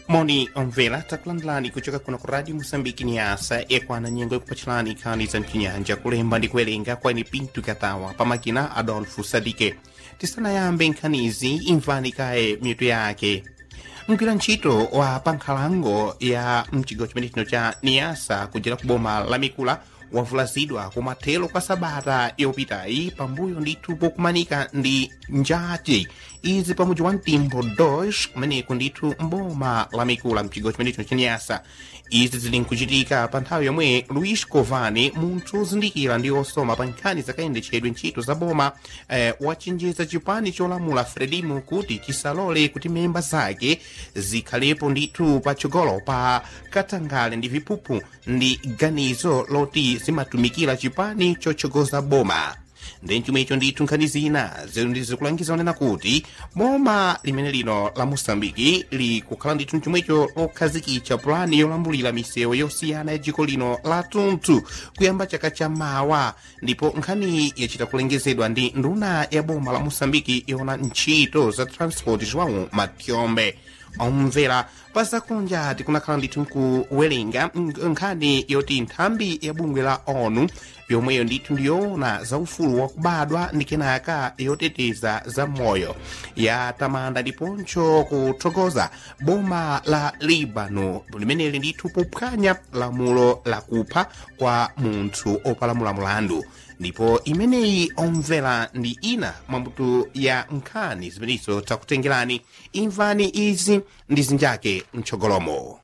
moni omvera takulandirani kuchoka kuno ku radio moçambique niasa ekwana nyengo ikupatchirani nkhani za mchinyanja kulemba ndi kuwerenga kwani pinto katawa pamakina adolfo sadike tisanayambe nkhanizi imvani kaye mitu yake mgwira ntchito wa pankhalango ya mchigawo chimene chino cha niasa kudzera ku boma la mikula wavulazidwa kumathelo kwa sabata yopitayi pambuyo ndithu pokumanika ndi njati izi pamudzi wa mtimbo 2 kumeneko ndithu mboma la mikula mchigawo chimene chino cha niasa izi zili nkuchitika pa nthawi yomwe luis covani munthu ozindikira ndi osoma pa nkhani zakayendetchedwe ntchito za boma eh, wachenjeza chipani cholamula frelimo kuti chisalole kuti memba zake zikhalepo ndithu patsogolo pa katangale ndi viphuphu ndi ganizo loti zimatumikira chipani chotsogoza boma ndi chomwecho ndithu nkhani zina zikulangiza onena kuti boma limene lino la moçambiki likukhala ndithu chomwecho lokhazikitsa pulani yolambulira misewu yosiyana ya dziko lino la tunthu kuyamba chaka cha mawa ndipo nkhani yachita kulengezedwa ndi nduna ya boma la moçambiki yona ntchito za transport joão matiombe omvera pazakunja tikunakhala ndithu nkuwerenga nkhani yoti nthambi ya bungwe la onu yomweyo ndithu ndiyoona za ufulu wakubadwa ndi kenaka yoteteza za moyo yatamanda ndiponso kuthokoza boma la libano limeneli ndithu pophwanya lamulo lakupha kwa munthu opalamula mulandu ndipo imeneyi omvera ndi ina mwambuto ya nkhani zimenezo takutengerani imvani izi ndi zinjake mtsogolomo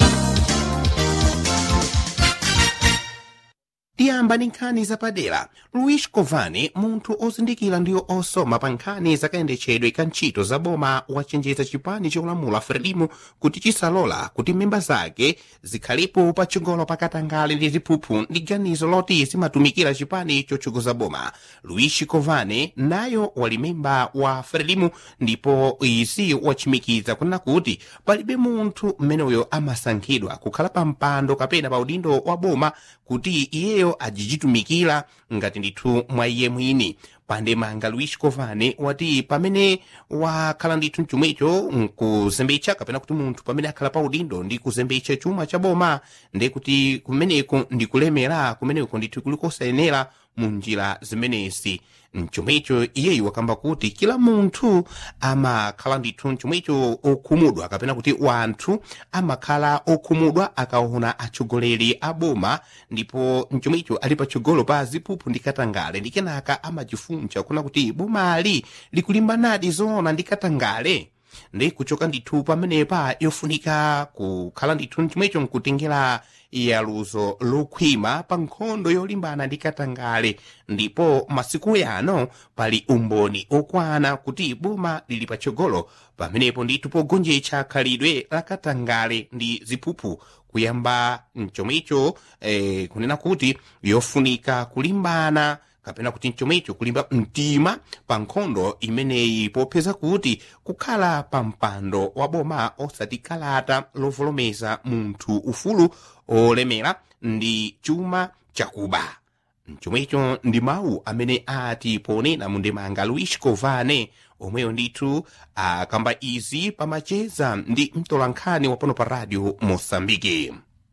tiyamba ndi nkhani zapadera luis covani munthu ozindikira ndiyo osoma pa nkhani zakayendetchedwe ka ntchito za boma wachenjeza chipani cholamula frelimo kuti chisalola kuti memba zake zikhalipo patsogolo pakatangale ndi ziphuphu ndi ganizo loti zimatumikira chipani chotsogoza boma luis covani nayo wali memba wa frelimo ndipo izi wachimikiza kunena kuti palibe munthu mmeneyo amasankhidwa kukhala pa mpando kapena pa udindo wa boma kuti iyeyo ajichitumikira ngati ndithu mwa iye mwini pandemanga luis covani wati pamene wakhala ndithu mchomwecho nkuzembetsa kapena kuti munthu pamene akhala pa udindo ndi kuzembetsa chuma cha boma ndi kuti kumeneko ndikulemera kumeneko ndithu kulikosayenera mu njira zimenezi mchomwecho iyeyu wakamba kuti kila munthu amakhala ndithu mchomwecho okhumudwa kapena kuti wanthu amakhala okhumudwa akaona atsogoleri a boma ndipo mchomwecho ali patsogolo pa ziphuphu ndi katangale ndi kenaka amachifuncha kuna kuti bomali likulimbanadi zoona ndi katangale ndi kuchoka ndithu pamenepa yofunika kukhala ndithu mchomwecho nkutengera yaluzo lokhwima pa nkhondo yolimbana ndi katangale ndipo masiku yano pali umboni okwana kuti boma lili patsogolo pamenepo ndithu pogonjetsa khalidwe la katangale ndi ziphuphu kuyamba mchomwecho eh, kunena kuti yofunika kulimbana kapena kuti mchomwecho kulimba mtima pa nkhondo imeneyi popeza kuti kukhala pa mpando wa boma osati kalata lovolomeza munthu ufulu olemera ndi chuma chakuba mchomwecho ndi mawu amene ati ponena mundemanga luis covane omweyo ndithu akamba izi pamacheza ndi mtolankhani wapano pa radio moçambike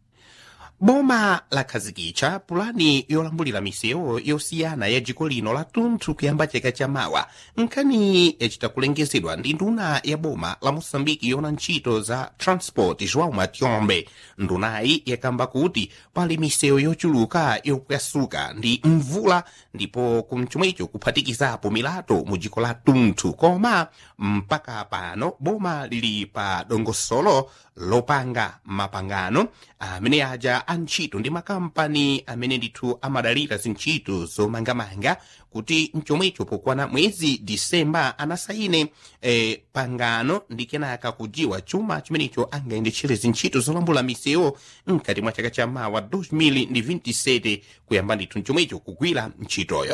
boma lakhazikitsa pulani yolambulira misewu yosiyana ya dziko lino la tunthu kuyamba chaka cha mawa nkhani yachita kulengezedwa ndi nduna ya boma la moçambike yona ntchito za transport joão matiombe ndunayi yakamba kuti pali misewu yochuluka yopwasuka ndi mvula ndipo kumchomwecho kuphatikizapo milato mu dziko la tunthu koma mpaka pano boma lili pa dongosolo lopanga mapangano amene aja antchito ndi makampani amene ndithu amadalira zintchito zomangamanga kuti mchomwecho pokwana mwezi disemba anasayine eh, pangano ndi kenaka kujiwa chuma chimenecho angayendetchere zintchito zolambula misewu mkati mwa chaka cha mawa 2027 kuyamba ndithu mchomwecho kugwira ntchitoyo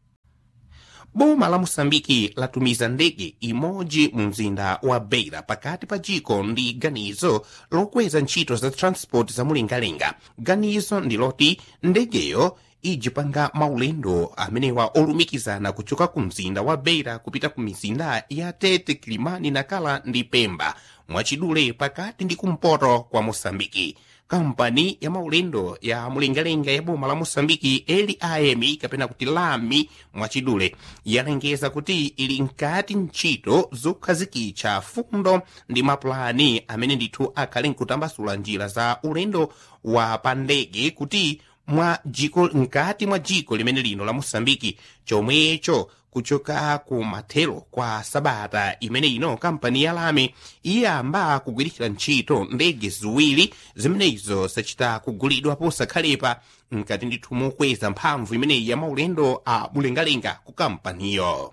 boma la moçambike latumiza ndege imodzi mu mzinda wa beira pakati pa dziko ndi ganizo lokweza ntchito za transport za mulingalinga ganizo ndi loti ndegeyo ijipanga maulendo amenewa olumikizana kuchoka ku mzinda wa beira kupita ku mizinda ya tete kilimani nakala ndi pemba mwachidule pakati ndi kumpoto kwa mosambiki kampani ya maulendo ya mulengalenga ya boma la mosambiki lam kapena kuti lami mwachidule yalengeza kuti ili nkati ntchito zokhazikitsa fundo ndi mapulani amene ndithu akhale nkutambasula njira za ulendo wa pandege kuti mwa jiko nkati mwa jiko limene lino la mosambiki chomwecho kuchoka ku mathelo kwa sabata imene ino kampani ya lami iyamba kugwiritsira ntchito ndege ziwiri zimenezo sachita kugulidwa posakhalepa nkati ndithu mokweza mphamvu imeneyi ya maulendo a mulengalenga ku kampaniyo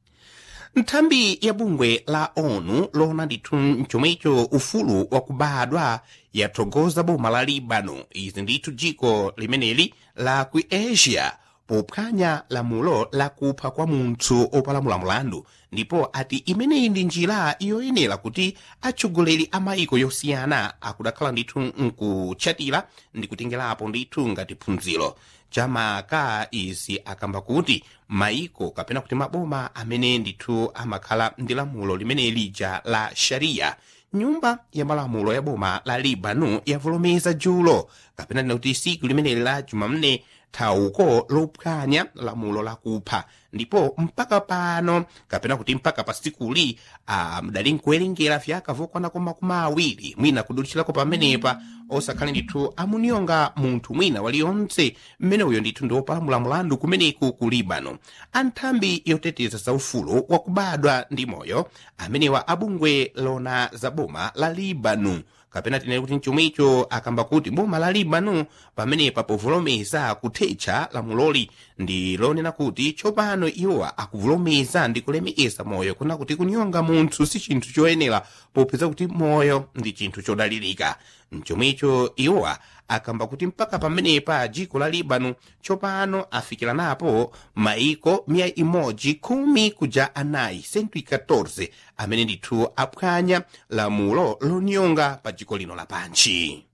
nthambi ya bungwe la onu lona ndithu chomwecho ufulu wakubadwa yathokoza boma la libano izi ndithu jiko limeneli la ku asia pophwanya lamulo lakupha kwa munthu opalamula mulandu ndipo ati imeneyi ndi njira yoyenera kuti atsogoleri a maiko yosiyana akudakhala ndithu nkutchatira ndi kutengerapo ndithu ngati phunziro chamaka izi akamba kuti maiko kapena kuti maboma amene ndithu amakhala ndi lamulo limene lija la sharia nyumba ya malamulo ya boma la libano yavomereza julo kapena ndina kuti siku limeneli la jumamne thauko lophwanya lamulo lakupha ndipo mpaka pano kapena kuti mpaka pa sikuli mdali nkuwerengera vyaka vokwanako makumi awiri mwina kudulitshirako pamenepa osakhale ndithu amunionga munthu mwina waliyonse mmene uyo ndithu ndi wopalamula mulandu kumeneku ku libano anthambi yoteteza za ufulu wakubadwa ndi moyo amenewa abungwe lona za boma la libano kapena tinene kuti mchomwecho akamba kuti boma la libano pamenepa povolomeza kuthetsa lamuloli ndi lonena kuti tsopano iwowa akuvolomeza ndi kulemekeza moyo kuna kuti kunyonga munthu si chinthu choyenera popeza kuti moyo ndi chinthu chodalirika mchomwecho iwowa akamba kuti mpaka pamenepa jiko la libano tsopano afikira napo maiko miya imodzi khumi kuja anayi 114 amene ndithu aphwanya lamulo lonyonga pa jiko lino lapanchi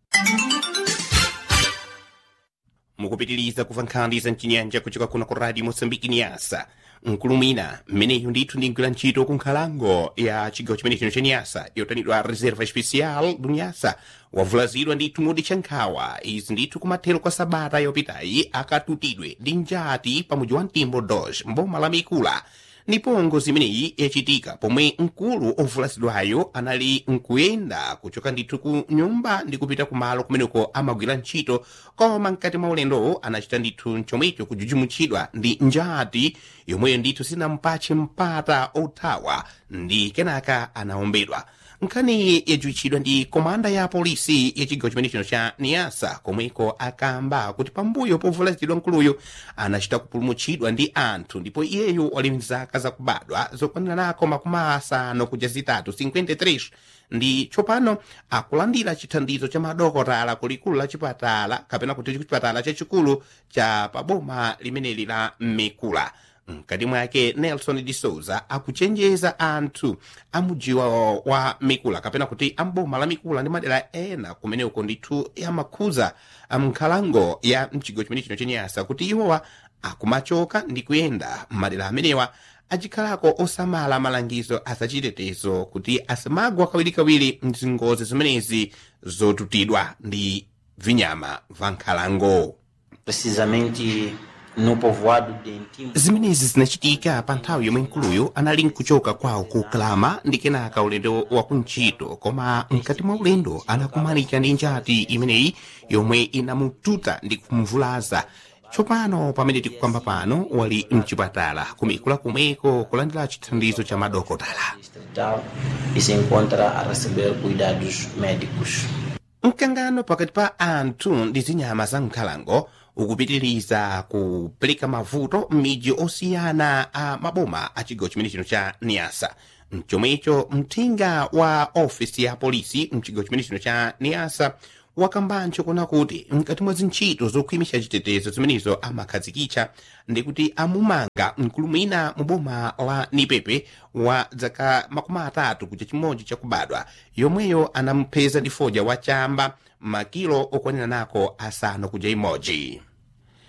mukupitiriza kuva nkhani za mchinyanja kuchoka kuno ku radio mosambiki niyasa nkulumina mmeneyu ndithu ndingwira ntchito ku nkhalango ya chigawo chimene chino cha niyasa yotanidwa reserva especial du niyasa wavulazidwa ndithu mudi cha nkhawa izi ndithu kumathero kwa sabata yopitayi akatutidwe ndi njati pa muji wa mtimbo dos mboma la mikula ndipo ngozi imeneyi yachitika pomwe mkulu ovulazidwayo anali nkuyenda kuchoka ndithu ku nyumba ndi kupita kumalo kumeneko amagwira ntchito koma mkati mwa ulendowo anachita ndithu chomwecho kujujumutchidwa ndi njati yomweyo ndithu sinampatche mpata othawa ndi kenaka anaombedwa nkhani yajuitchidwa ndi komanda ya polisi ya chigawo chimene chino cha niyasa komweko akamba kuti pambuyo povulazidwa mkuluyo anachita kupulumutchidwa ndi anthu ndipo iyeyo wali mzaka zakubadwa zokwanira nako makumi asanu kuja zitatu 53 ndi tsopano akulandira chithandizo cha madokotala kulikulu la chipatala kapena kuti chipatala chachikulu cha paboma limeneli la mikula mkati mwake nelson de souza akuchenjeza anthu amujiwa wa mikula kapena kuti amboma la mikula ndi madera ena kumeneko ndithu amakhuza mnkhalango ya mchigawo chimene chino chenyasa kuti iwowa akumachoka ndi kuyenda madera amenewa achikhalako osamala malangizo azachitetezo kuti asamagwa kawirikawiri mzingozi zimenezi zotutidwa ndi vinyama va nkhalango precisamente no povoado de Intimo. zimenezi zinachitika pa nthawi yomwe mkuluyo anali nkuchoka kwawo ku kalama ndi kenaka ulendo wa kuntchito koma mkati mwa ulendo anakumanika ndi njati imeneyi yomwe inamututa ndi kumvulaza tsopano pamene tikukamba pano wali mchipatala kumikula kumeko kulandira chithandizo cha madokotala distrital e se encontra a receber cuidados médicos. mkangano pakati pa anthu ndi zinyama za nkhalango ukupitiriza kupereka mavuto m'midzi osiyana a maboma a chigawo chimene chino cha niasa mchomwecho mthenga wa ofisi ya polisi mchigawo chimene chino cha niasa wakambancho kuna kuti mkati mwa zintchito zokhwimisha chitetezo zimenezo amakhazikitsa ndi kuti amumanga mkulu mwina mu boma la nipepe wa zaka makumi atatu kuja chimodzi chakubadwa yomweyo anampeza ndi foja wa chamba makilo okwanira nako asanu kuja imodzi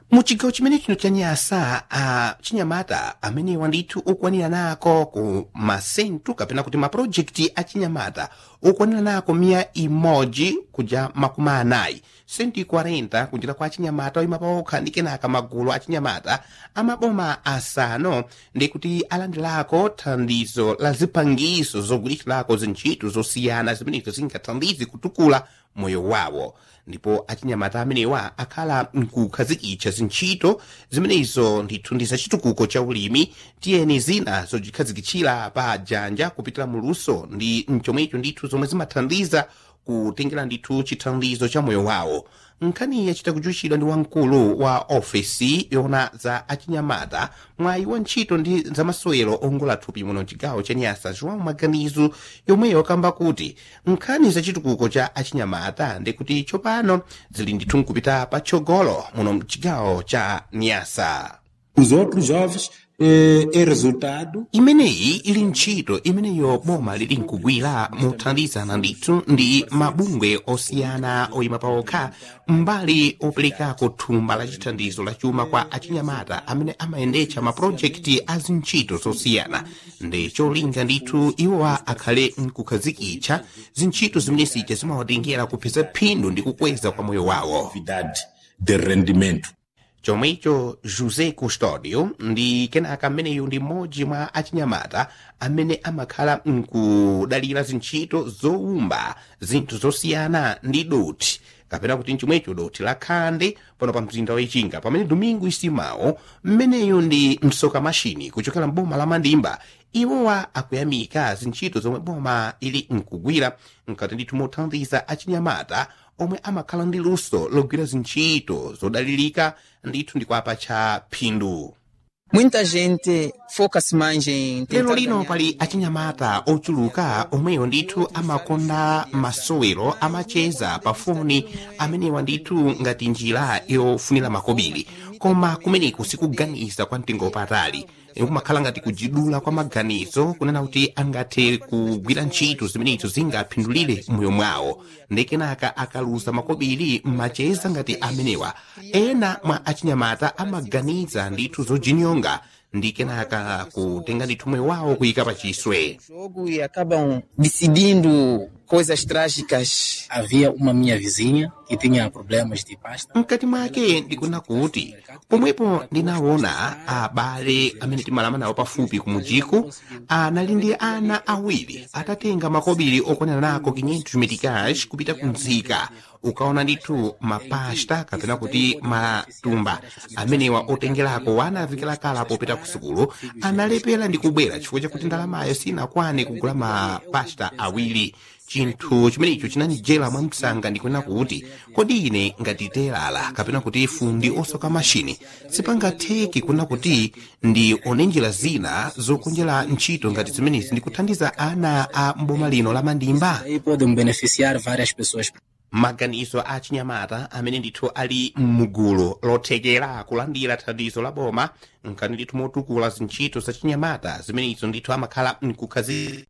mu chigawo chimene chino cha nyasa a chinyamata amenewa ndithu okwanira nako ku masentu kapena kuti mapulojekiti a chinyamata okwanira nako miya imodzi kuja makumi anayi senti 40 kunjira kwa chinyamata oyima paokha ndi kenaka magulu a chinyamata amaboma asanu ndi kuti alandirako thandizo la zipangizo zogwiritsilako zintchito zosiyana zimenezo zingathandize kutukula moyo wawo ndipo achinyamata amenewa akhala nkukhazikitsa zintchito zimenezo ndithu ndi zachitukuko cha ulimi tiyeni zina zojikhazikitchira pa janja kupitira muluso ndi mchomwecho ndithu zomwe zimathandiza kutengera ndithu chithandizo cha moyo wawo nkhani yachita kujuchidwa ndi wamkulu wa ofesi yona za achinyamata mwayi wa ntchito ndi zamasewero ongola thupi muno mchigawo cha nyasa joão maganizo yomweyo akamba kuti nkhani zachitukuko cha achinyamata ndi kuti tsopano zili ndithu nkupita patsogolo muno mchigawo cha nyasa Os outros jovens eh, é resultado imeneyi ili ntchito imeneyo boma lili nkugwira mothandizana ndithu ndi mabungwe osiyana oyima paokha mbali operekako thumba la chithandizo la chuma kwa achinyamata amene amayendetsa mapulojekiti a zintchito zosiyana ndi cholinga ndithu iwowa akhale nkukhazikitsa zintchito zimene zija zimawatengera kupeza phindu ndi kukweza kwa moyo wawo atividade de rendimento. chomwecho josé custodio ndi kenaka ameneyu ndi mmodzi mwa achinyamata amene amakhala nkudalira zintchito zowumba zinthu zosiyana ndi doti kapena kuti mchomwecho doti la khande pano pa mzinda wachinga pamene domingo isimawo mmeneyu ndi msoka mashini kuchokera mboma la mandimba iwowa akuyamika zintchito zomwe boma ili nkugwira nkati ndithu mothandiza achinyamata omwe amakhala ndi luso logwira zintchito zodalirika ndithu ndikwapa cha phindu Muita gente foca-se mais em tentar lero lino ganhar pali achinyamata ochuluka omweyo ndithu amakonda masowero amacheza pafoni amenewa ndithu ngati njira yofunira makobiri koma kumeneko sikuganiza kwa mtengo wapatali kumakhala ngati kujidula kwa maganizo kunena kuti angathe kugwira ntchito zimenezo zingaphindulire moyo mwawo ndikenaka akaluza makobiri mmacheza ngati amenewa ena mwa achinyamata amaganiza ndithu zojinyonga ndi kenaka kutenga ndithu moyo wawo kuyika pachiswe jogo e acabam decidindo coisas trágicas. Havia uma minha vizinha que tinha problemas de pasta. mkati mwake ndikuna kuti pomwepo ndinaona abale amene timalama nawo pafupi kumujiko anali ndi ana awiri atatenga makobiri okwanira nako 500 metikash kupita kumzika ukaona ndithu mapasta kapena kuti matumba amenewa otengerako wana avikilakala popita ku sukulu analepera ndi kubwera chifukwa chakuti ndalamayo sinakwane kugula mapasta awiri chinthu chimenecho chinanijera mwamsanga ndikunena kuti kodi ine ngati telala kapena kuti fundi osoka mashini sipangatheki kunena kuti ndi one njira zina zokonjera ntchito ngati zimenezi ndi kuthandiza ana a mboma lino la mandimba Aí podem beneficiar várias pessoas. maganizo a chinyamata amene ndithu ali mugulu lothekera kulandira thandizo la boma nkani ndithu motukula zintchito za chinyamata zimenezo ndithu amakhala mkukhazikitsa